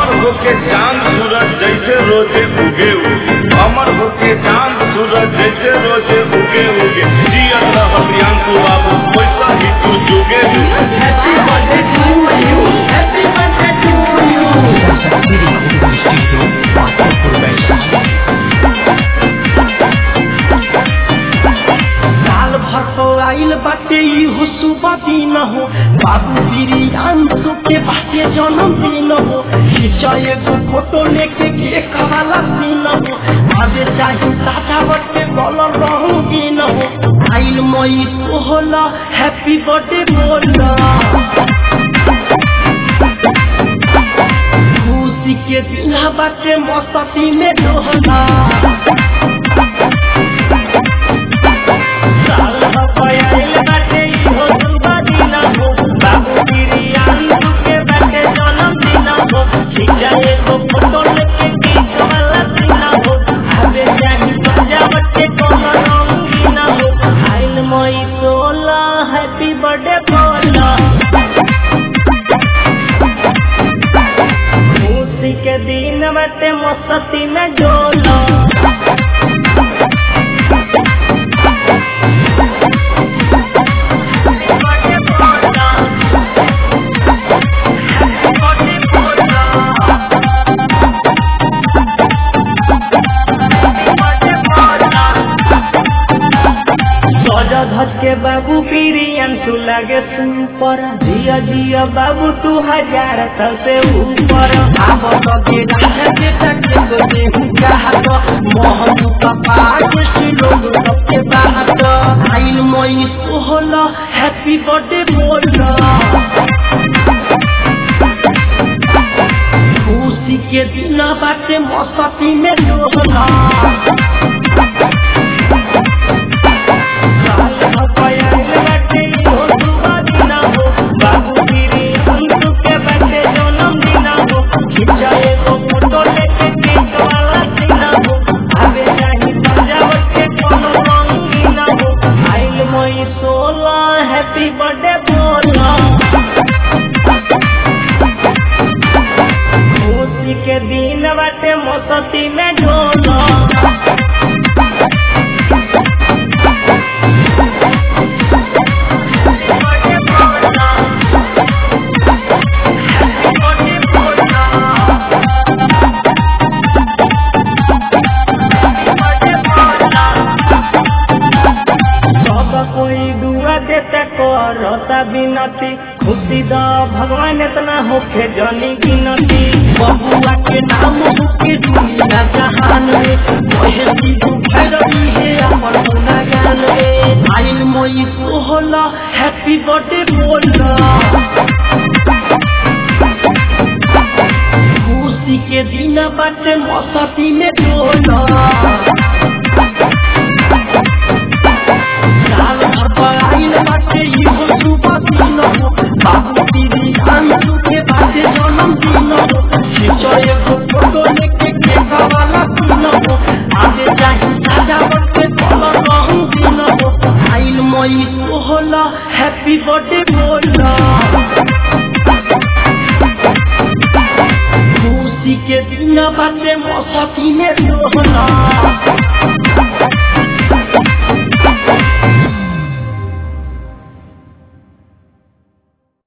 अमर होके चांद सूरज जैसे रोजे उगे उगे अमर होके चांद सूरज जैसे रोजे उगे उगे जियत रह प्रियांकु बाबू वैसा ही तू जुगे जुगे Happy birthday to you. Happy birthday to you. Saraswati recording studio Patharpur Vaishali साल भर तो आइल बाटे इहो सुबह दिन हो बाबू बिरियांशु के बाटे जन्मदिन हो खींचा एगो फोटो लेके केक वाला सीन हो आगे चाही सादा बटे कलर रंगीन हो आइल मई सोहला हैप्पी बर्थडे बोला खुशी के दिन बाटे मस्ती में डोहला साल भपयाइल बाटे इहो सुबह दिन हो बाबू बिरियांशु के बाटे जन्मदिन हो खींचा एगो फोटो लेके केक वाला सीन हो आगे चाही सजावट के कोनो रंगीन हो आइल मई सोला हैप्पी बर्थडे बोला खुशी के दिन बाटे मस्ती में डोला सजा धज के बाबू पिरियंसु लगे सुपर जिया जिया बाबू तू हजार साल से ऊपर आब लगे राजा के टके को देहु चाहत मोहन पापा के लोग सबके बाहत आइल मई सोहला हैप्पी बर्थडे बोला खुशी के दिन बाटे मस्ती में डोला हैप्पी बर्थडे बोला खुशी के दिन बाटे मस्ती में डोला सब कोई दुआ देते करता बिनती खुशी द भगवान इतना होके जनी गिनती बबुआ के नाम होके दुनिया जहान में कहे सीधू भैरवी है अपन गुना गान में आइल मोई सोहला हैप्पी बर्थडे बोला खुशी के दिन बाटे मस्ती में डोला साल भर पर आइल बाटे इहो सुबह दिन हो बाबू दीदी अंशु के बाटे जन्मदिन हो खींचो एगो फोटो लेके केक वाला सीन हो आगे चाही सजावट के कलर रंगीन हो आइल मई सोहला हैप्पी बर्थडे बोला खुशी के दिन बाटे मस्ती में डोला